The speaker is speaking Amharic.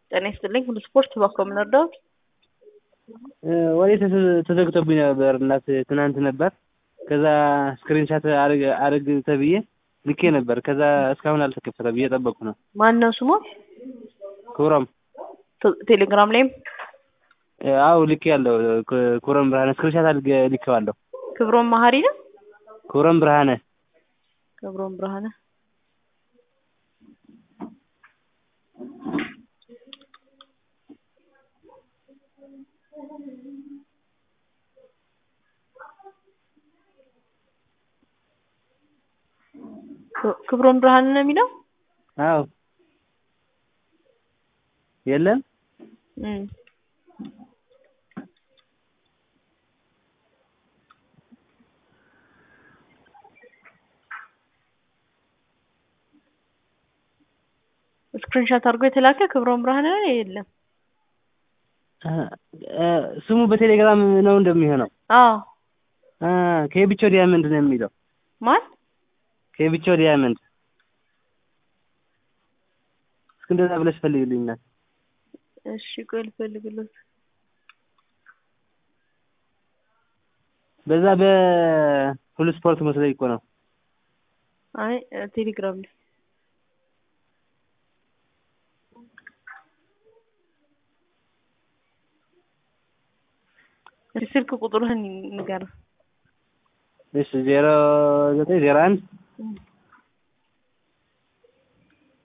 ጤና ይስጥልኝ ሁሉ ስፖርት እባክዎ ምን ልርዳዎት? ወሬ ተዘግቶብኝ ነበር እናት ትናንት ነበር። ከዛ ስክሪንሻት አድርግ ተብዬ ልኬ ነበር። ከዛ እስካሁን አልተከፈተም እየጠበቅኩ ነው። ማን ነው ስሙ? ክብሮም ቴሌግራም ላይም አው ልኬ ያለው ክብሮም ብርሃነ ስክሪንሻት አድርጌ ልኬዋለሁ። ክብሮም መሀሪ ነው። ክብሮም ብርሃነ ክብሮም ብርሃነ ክብሮም ብርሃነ ነው የሚለው? አዎ የለም እም ስክሪንሻት አድርጎ የተላከ ክብሮም ብርሃነ ነው የለም። ስሙ በቴሌግራም ነው እንደሚሆነው። አዎ ከብቾ ዲያመንድ ነው የሚለው። ማን? ከብቾ ዲያመንድ እስኪ እንደዛ ብለሽ ፈልግልኝ እናት። እሺ ቆይ ልፈልግለት። በዛ በሁሉ ስፖርት መስለኝ እኮ ነው። አይ ቴሌግራም ላይ ስልክ ቁጥርህን ንገረን። እሺ ዜሮ ዘጠኝ ዜሮ አንድ